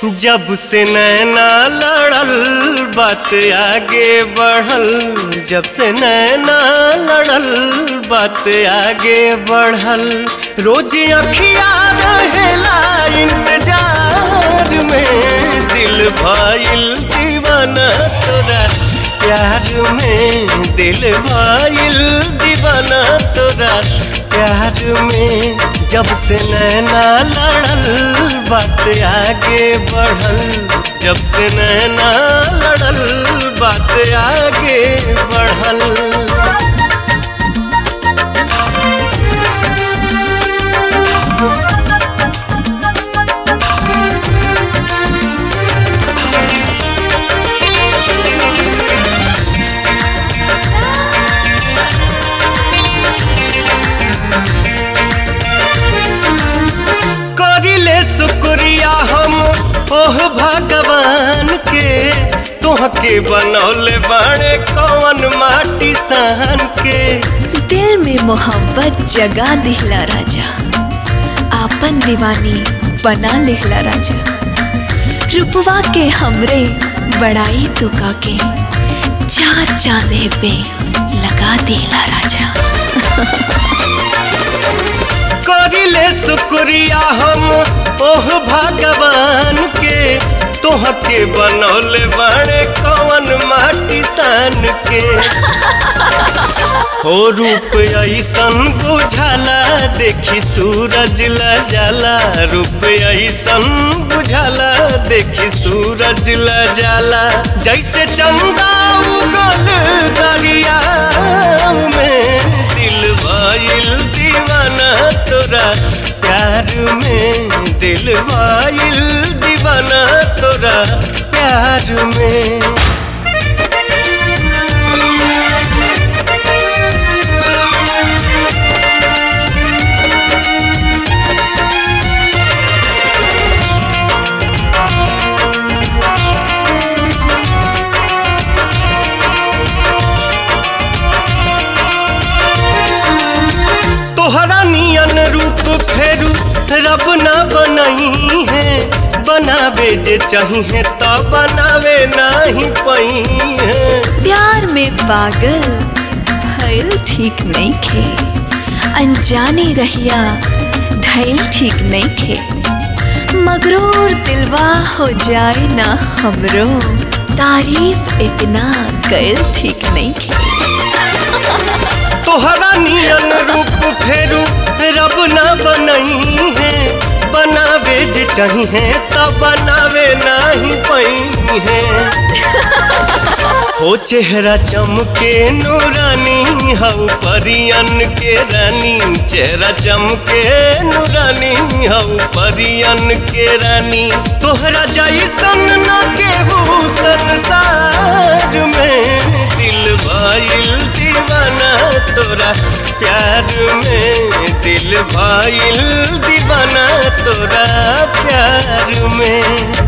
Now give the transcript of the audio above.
जब से नैना लड़ल बात आगे बढ़ल जब से नैना लड़ल बात आगे बढ़ल रोज अखिया रहेला इंतजार में दिल भाईल दीवाना तोरा प्यार में दिल भाईल दीवाना तोरा प्यार में जब से नैना लड़ल बात आगे बढ़ल जब से नैना लड़ल बात आगे बढ़ल करिले शुक्रिया हम ओह भगवान के तोहके बनौले बाड़े कौन माटी सहन के दिल में मोहब्बत जगा दिहला राजा आपन दीवानी बना लिहला राजा रुपवा के हमरे बड़ाई तुका के चार चांदे पे लगा दिहला राजा करिले शुक्रिया हम ओह भगवान के तोहके बनौले बाड़े कौन माटी सान के हो रूप ऐसन बुझाला देखी सूरज ल जाला रूप ऐसन बुझाला देखी सूरज ल जाला जैसे चंदा उगल दरिया में दिल भइल दीवाना तोरा प्यार में दिल भइल दीवाना तोरा प्यार में तोहरा नियन रूप फेरू रब ना बनही है बनावे जे चाहिए तो बनावे नहीं पही है प्यार में पागल भइल ठीक नहीं खे अनजाने रहिया धैल ठीक नहीं खे मगरूर दिलवा हो जाए ना हमरो तारीफ इतना कैल ठीक नहीं खे तोहरा नियन रूप फेरू रब ना बनही है बनावे जे चाहिए तो बनावे नहीं पही है हो चेहरा चमके नूरानी हऊ परियन के रानी चेहरा चमके नूरानी हऊ परियन के रानी तोहरा जैसन न केहू संसार में दिल भइल दीवाना तोरा प्यार में दिल भइल दीवाना तोरा प्यार में